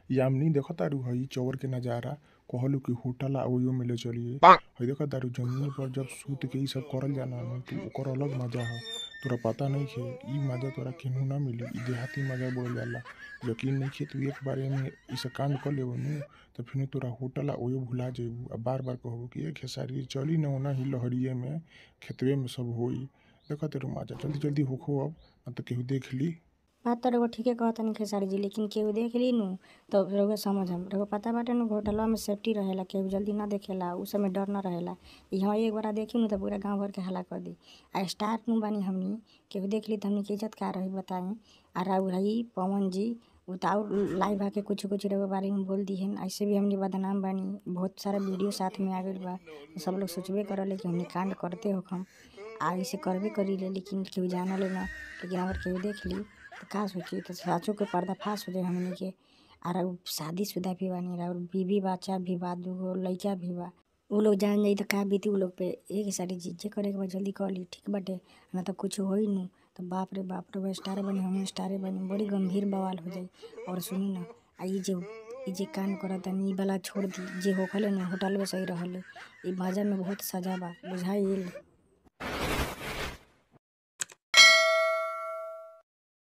यामिनी देखतारू हई चौर के नजारा कहलू कि होटल आ ओहियो में ले चलिए हई देखतारू जमीन पर जब सूत के इ सब करल जाला न तो ओकर अलग मजा ह तोरा पता नइखे इ मजा तोरा केहू ना मिली इ देहाती मजा बोलल जाला यकीन नइखे तू एक बार एमे इ सब कांड कर लेबू नु त फिर तोरा होटल आ ओहियो भुला जइबू आ बार बार कहबू कि ए खेसारी चली न ओनाही लहरिये में खेतवे में सब होई देखतारू मजा जल्दी जल्दी होखो अब ना त केहू देख ली बात त रउआ ठीके कहतानी खेसारी जी लेकिन केहू देख ली नु त रउआ समझम रउआ पता बाटे नु होटलवा में सेफ्टी रहेला केहू जल्दी ना देखेला उ सब में डर ना रहेला इहवा एक बार देखी नु त पूरा गांव भर के हल्ला कर दी आ स्टार नु बानी हमनी केहू देख ली त हमनी के इज्जत का रही बताई आ राउर हई पवन जी उ त और लाइव आके कुछ कुछ रउआ बारे में बोल दिहन ऐसे भी हमनी बदनाम बानी बहुत सारा वीडियो साथ में आ गइल बा सब लोग सोचबे करले कि हमनी कांड करते होखम आ ऐसे करबे करीले लेकिन केहू जानले ना लेकिन अगर केहू देख ली त का सोची त साचो के पर्दाफाश हो जाई हमनी के आ राउर शादीशुदा भी बानी राउर बीबी बच्चा भी बा दुगो लइका भी बा उ लोग जान जाई त का बीती उ लोग पे एक सारी चीज जे करे के बा जल्दी कर ली ठीक बाटे ना त कुछ होई नु त बाप रे बाप रउआ स्टारे बनी हमहू स्टारे बनी बड़ी गंभीर बवाल हो जाई और सुनी ना आ इ जे इ जे कांड करतानी इ वाला छोड़ दी जे होखले न होटलवे सही रहले इ मजा में बहुत सजा बा बुझाइल